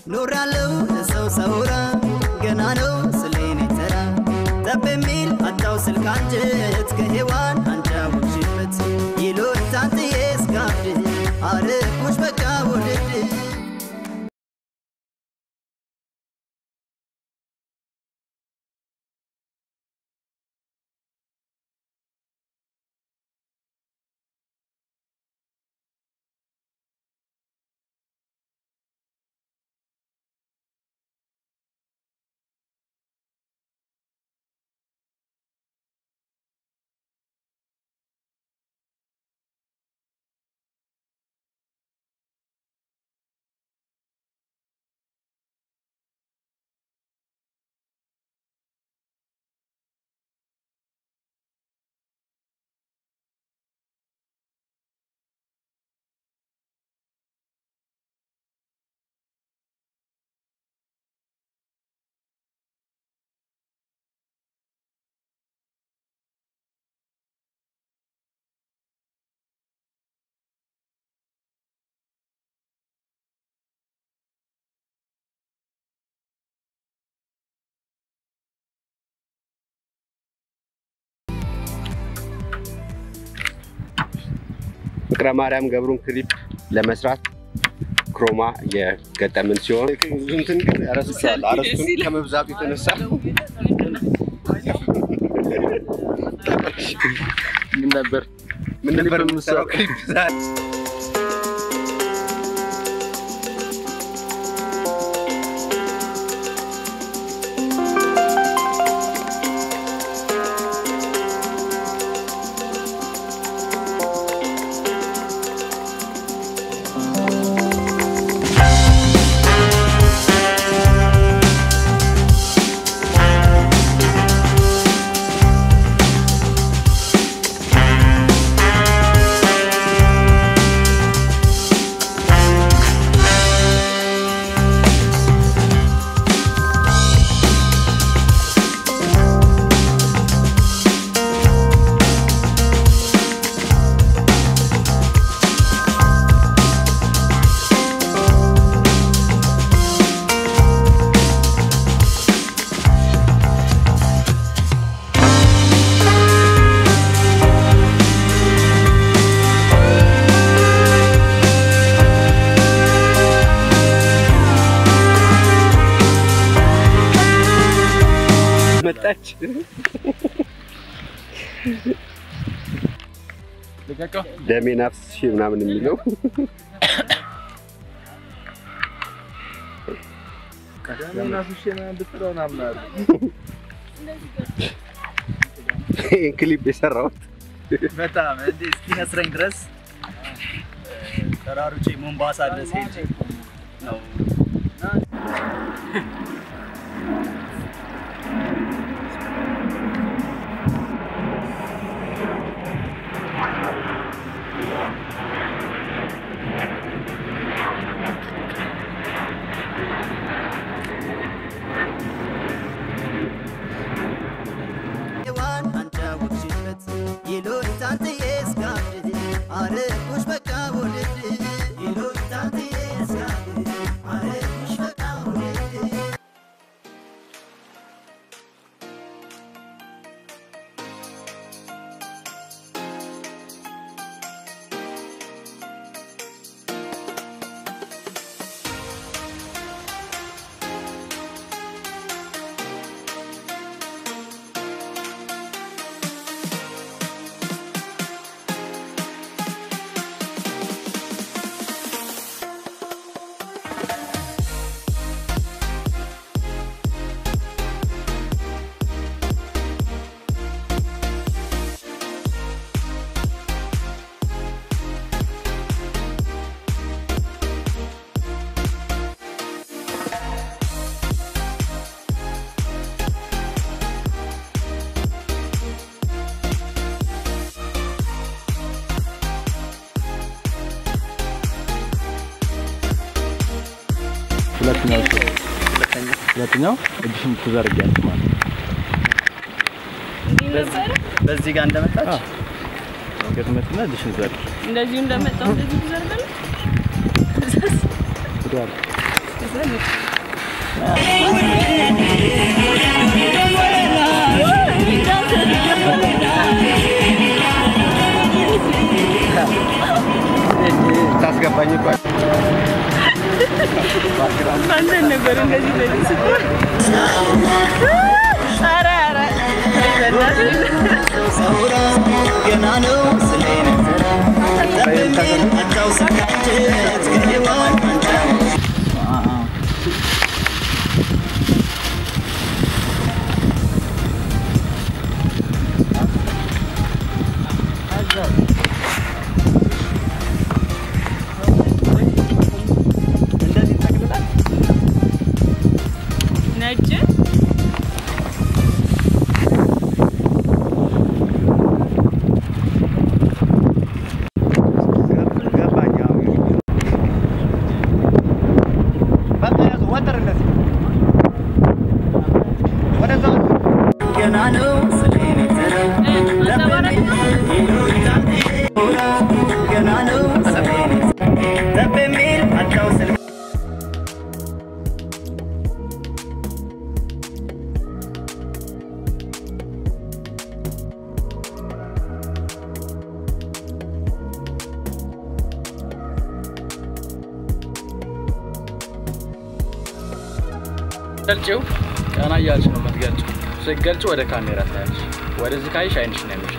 ኖራለው ለሰው ሰውራ ገና ነው ስሌኔ ተራ ጠብ የሚል አጣው ስልክ አንጀት ከሔዋን አንጃውሽበት ይሎት ታንትዬ እስካብድ አርኩሽ በቃ ውድድ ፍቅረ ማርያም ገብሩን ክሊፕ ለመስራት ክሮማ የገጠምን ሲሆን እንትን ግን ረስቸዋለሁ። አረስቱን ከመብዛቱ የተነሳ ምን ነበር ምን ነበር የምንሰራው ክሊፕ ዛሬ? መጣች። ልቀቀው። ደሜ ናፍስሽ ምናምን የሚለው ይህን ክሊፕ የሰራሁት በጣም እንዴ እስኪነስረኝ ድረስ ተራሩጬ ሞምባሳ ድረስ ሄጄ ነው። ሔዋን አንጃውሽበት ይሎት ታንትዬ እስካብድ አርኩሽ በቃ ውድድ ይሎት ታንትዬ እስካብድ አርኩሽ በቃ ውድድ ሁለተኛው ሁለተኛው እጅሽን ትዘርጊያለሽ ማለት ነው። በዚህ ጋር እንደመጣች አዎ። ገትመትና እጅሽን ዘርጊ። እንደዚሁ እንደመጣው እንደዚህ ትዘርጋለህ። ወደኋላ ታስገባኝ እኮ አንተን ነበር እንደዚህ እንደዚህ ስትሆን ኧረ ኧረ ሰው ሳውራ ገና ነው ስሌን ተራ ጠብሜ አጫው ስቃጀት ከሔዋን አንጫው እንደዚህ ታግብታል። ነጭ ገባኝ። አዎ። በቃ ያዘው፣ ወጥር እንደዚህ ወደዛ ወጥር። ገና ነው ስሌን ተራ አንጸባራቂ ነው። ገና ነው ስሌን ጠብሜ አጫው ስልክ ገልጪው ቀና እያልሽ ነው የምትገልጪው። ስትገልጪ ወደ ካሜራ ታያለሽ። ወደዚህ ካይሽ አይንሽ ነው የሚሽ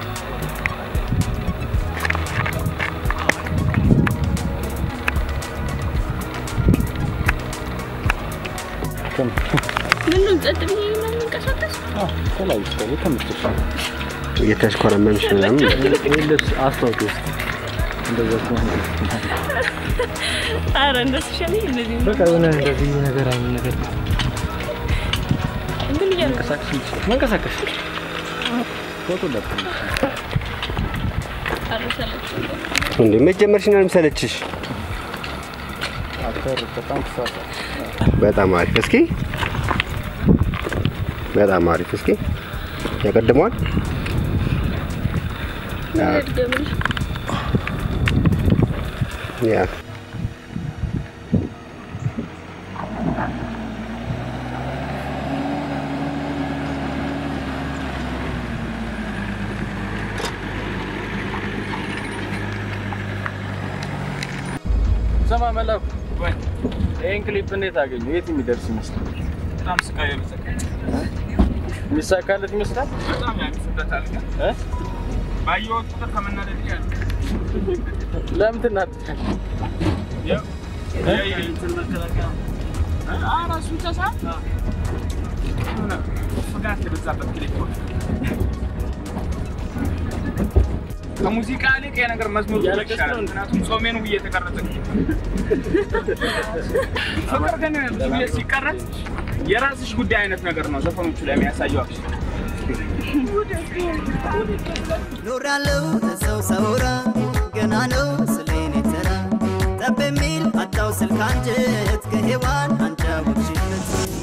ምኑን ጸጥ ብዬ ነው የምንቀሳቀስ? ተለያዩ ስታይል ተመችቶሽ እየተሽኮረመምሽ ምናምን ይህ ልብስ አስታውቂ ውስጥ እንደዛ ከሆነ ኧረ እንደሱ ይሻለኝ እንደዚህ ነው። በቃ የሆነ እንደዚህ ነገር አይነት ነገር እንትን እያልኩ መንቀሳቀስ መንቀሳቀስ ፎቶ ለጥ አረሰለች እንዴ መጀመርሽ ነው የምሰለችሽ? አክተር በጣም ተሳሳ በጣም አሪፍ። እስኪ በጣም አሪፍ። እስኪ ያቀድመዋል። ድገምልሽ ያ ሰማ መላኩ ይህን ክሊፕ እንዴት አገኙ? የት የሚደርስ ይመስላል? በጣም ስቃይ ይበዛል። የሚሳካለት ይመስላል? በጣም ያንስበታል። ግን እ? ባየሁት ቁጥር ከመናደድ ጋር ለምን ትናደዳለህ? ያው የእንትን መከላከያ አ- ራሱ ብቻ ሳይሆን የሆነ ፍጋት የበዛበት ክሊፕ ሆነ። ከሙዚቃ ይልቅ ይሄ ነገር መዝሙር ቢሆን እያለቀስክ ይሻላል። ነው እንዴ? ምክንያቱም ጾሜን ውዬ የተቀረጸ ፍቅር ግን ብዙ ጊዜ ሲቀረጽ የራስሽ ጉዳይ አይነት ነገር ነው ዘፈኖቹ ላይ የሚያሳየው አክሽ ኖራለው ሰው ሳውራ ገና ነው ስሌን ተራ ጠብ የሚል አጣው ስልክ አንጀት ከሔዋን አንጫ ውሽበት